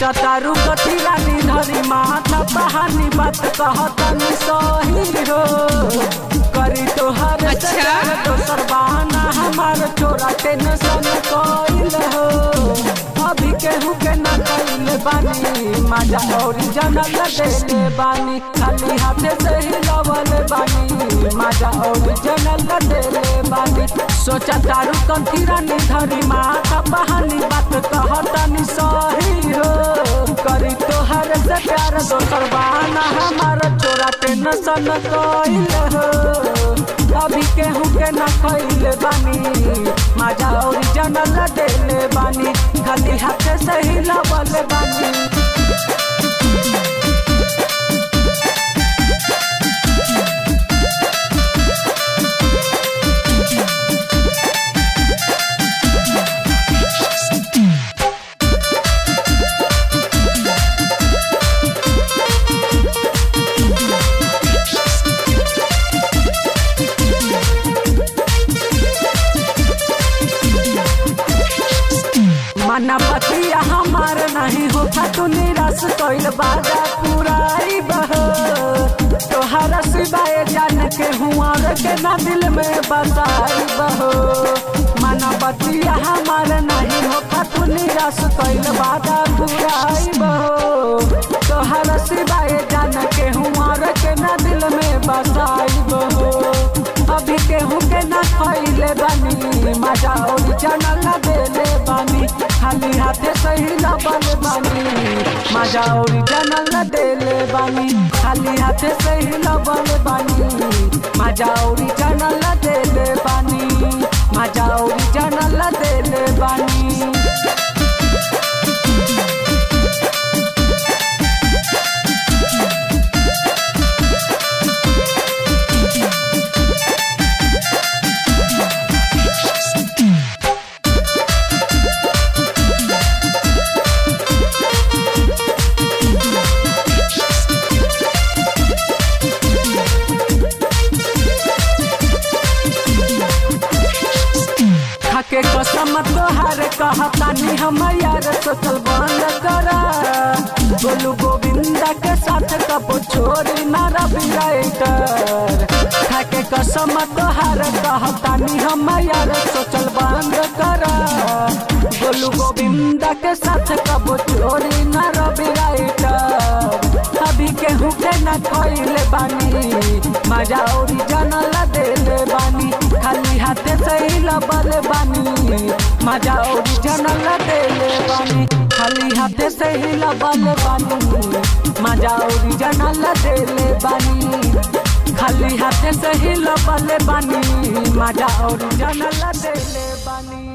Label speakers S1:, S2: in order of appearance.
S1: सोचा तारू कथी रानी धरी माता बहानी बात कहतनी सही हो करी तोहर से
S2: अच्छा।
S1: प्यार दोसर बहाना हमार छोरा टेंशन कइल हो अभी केहू के ना कइले बानी माजा ओरिजिनल देले बानी खाली हाथे से ही लवल बानी माजा ओरिजिनल देले बानी सोचा तारू कंठी रानी धरी माता बहानी बात कहतनी सही हो करी तोहर से प्यार दोसर बहाना हमार छोरा टेंशन कइल हो अभी केहू के ना खइले बानी माजा ओरिजिनल देले बानी खाली हाथे से ही लवल बानी मना पतिया हमार नहीं होता तू निराश कइल बाजा पुराई बह तोहरा सिवाय जान के हुआ के ना दिल में बसाई बह मना पतिया हमार नहीं होता तू निराश कइल बाजा पुराई बह तोहरा सिवाय जान के हुआ के ना दिल में बसाई बह अभी केहू के ना खइले बानी मजा ओरिजिनल देले बानी खाली हाथे सही लबल बानी मजा ओरिजिनल देले बानी खाली हाथे सही लबल बानी मजा ओरिजिनल देले बानी मजा ओरिजिनल देले बानी खाके कसम तोहार कहतानी हम यार सोचल बंद करा बोलू गोविंदा के साथ कबो छोड़ी ना रवि राइटर खाके कसम तोहार कहतानी हम यार सोचल बंद करा बोलू गोविंदा के साथ कबो छोड़ी ना रवि राइटर अभी केहू के ना खइले बानी मजा ओरिजिनल देले बानी खाली हाथे से ही लबल बानी मजा ओरिजिनल देले बानी खाली हाथे से ही लबल बानी मजा ओरिजिनल देले बानी खाली हाथे से ही लबल बानी मजा ओरिजिनल देले बानी